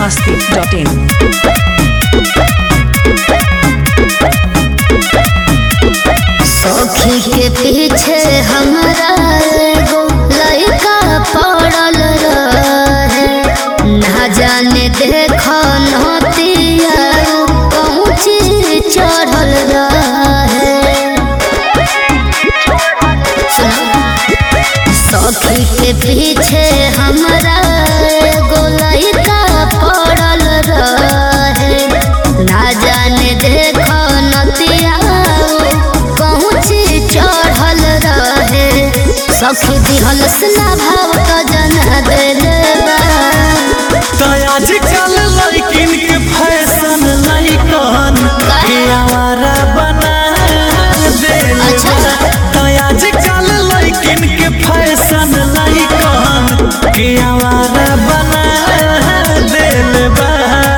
masti.in. सखी के पीछे हमरा एगो लड़का पड़ल रहे ना जाने देख नतिया पहुँची चढ़ल रहे सुनो। सखी के पीछे हमरा एगो लड़का पड़ल रहे ना जाने देख नतिया पहुँची चढ़ल रहे सखी दिहल स्ना भाव का जना देले बा तो आजकल लड़किन के फैशन लड़कन के आवारा बना देले अच्छा। बा। तो आजकल लड़किन के फैशन लड़कन के आवारा बना देले बा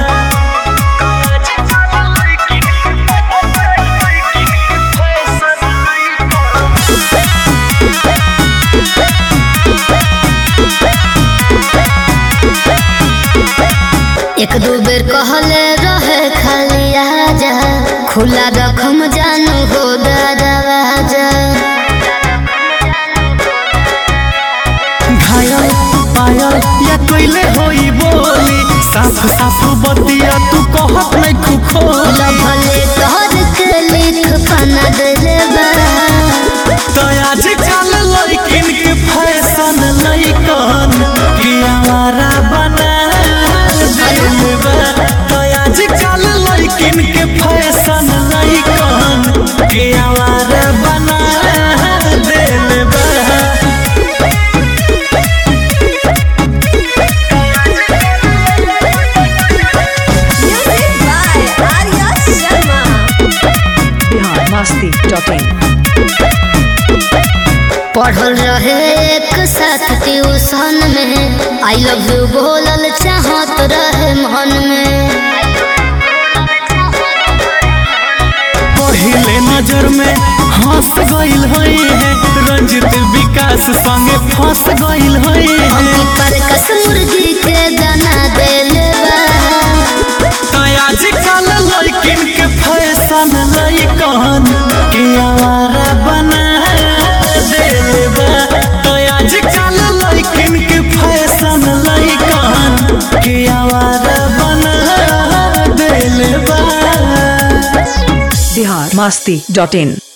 एक दू बेर कहले रहे खाली आजा खुला रखम जानू हो दरवाजा घायल पायल या कोइले होई बोली साफ साफ बतिया तू कहत नहीं खुखोली लभले तोहर के लिख पना देले बा तो आजकल लड़किन के फैशन लड़कन के आवारा बना देले बा तो आजकल लड़किन के फैशन लड़कन के आवारा बना देले बा Bihar masti.in. पढ़ल रहे एक साथ ट्यूशन में आई लव यू बोलल चाहत रहे मन में पहले नजर में हंस गइल हई है रंजित विकास संगे फंस गइल हई है अम्मी पर कस मुर्गी के दाना देले बा तो आजकल लड़किन के फैशन लड़कन के आवारा बना देले बा तो आजकल लड़किन के फैशन लड़कन के आवारा बना देले बा Bihar masti.in.